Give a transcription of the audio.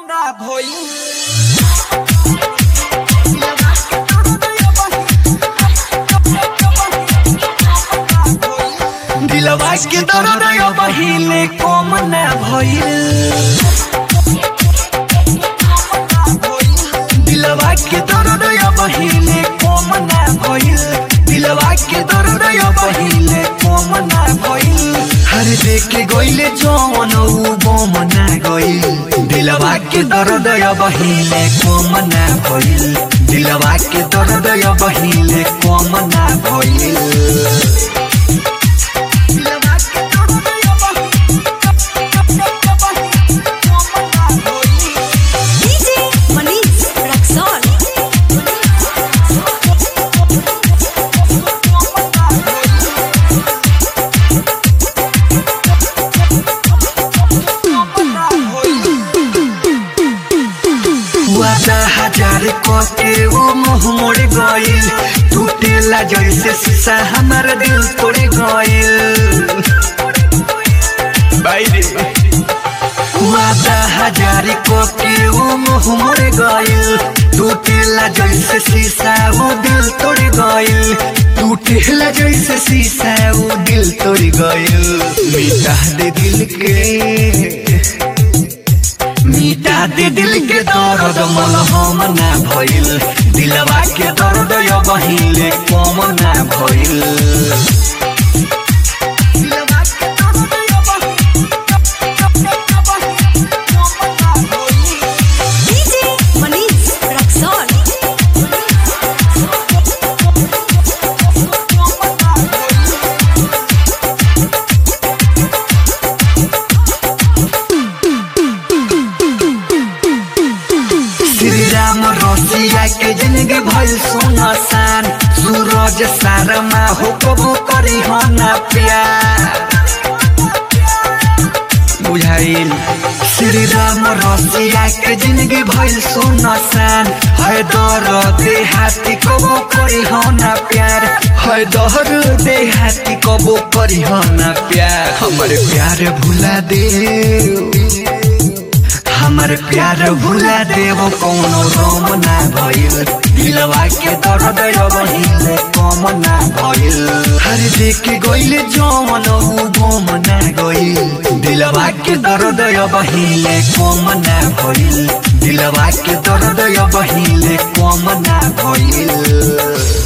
ना भइल दिलवा के दर्द यो बहिले कम ना भइल दिलवा के दर्द यो बहिले कम ना भइल दिलवा के दर्द यो बहिले कम ना भइल हर देख के गइले जवन उ बम ना गइल दिलवा के दर्द यो बहिले कम ना भइल दिलवा के दर्द यो बहिले कम ना भइल DJ Manish Raxon. वादा हजार कके वो मुँह मोड़ गइल टूटेला जैसे शीशा हमार दिल तोड़ गइल वादा हजार कके वो मुँह मोड़ गइल टूटेला जैसे शीशा वो दिल तोड़ गइल टूटेला जैसे शीशा वो दिल तोड़ गइल मिटा दे दिल के मिटा दे दिल के दर्द मलहम ना भइल दिलवा के दर्द यो बहिले कम ना भइल DJ Manish Raxon. Shri Ram रसिया के जिंदगी भइल सुनसान सूरज सारमा हो कबो करी हो ना प्यार बुझाइल श्री राम रसिया के जिंदगी भइल सुनसान है दर देहाती कबो करी हो ना प्यार है दर देहाती कबो करी हो ना प्यार हमर प्यार भुला दे हमर प्यार भुला देव कौनो रोम ना भइल दिलवा के दर्द यो बहिले कम ना भइल हर देख के गइले जवन उ बम ना गइल दिलवा के दर्द यो बहिले कम ना भइल दिलवा के दर्द यो बहिले कम ना भइल